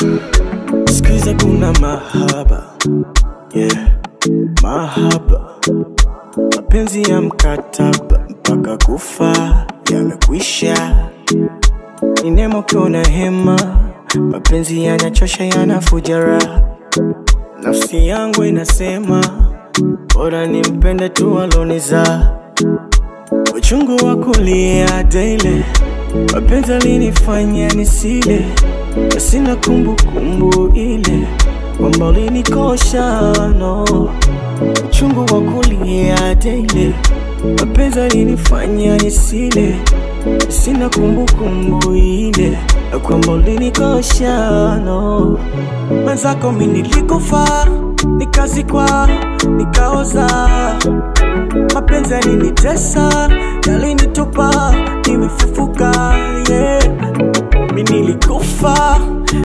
Sikiza kuna mahaba yeah. Mahaba mapenzi ya mkataba mpaka kufa yamekwisha. Ni neema ukiwa na hema, mapenzi yanachosha, yanafuja raha. Nafsi yangu inasema bora nimpende tu aloniza uchungu wa kulia daily, mapenzi alinifanya nisile, na sina kumbukumbu ile kwamba ulinikosha no. Uchungu wa kulia daily, mapenzi alinifanya nisile, sina kumbukumbu ile kwamba ulinikosha no. Mwenzako mi nilikufa, nikazikwa, nikaoza mapenzi yalinitesa, yalinitupa, nimefufuka yeah. Mi nilikufa,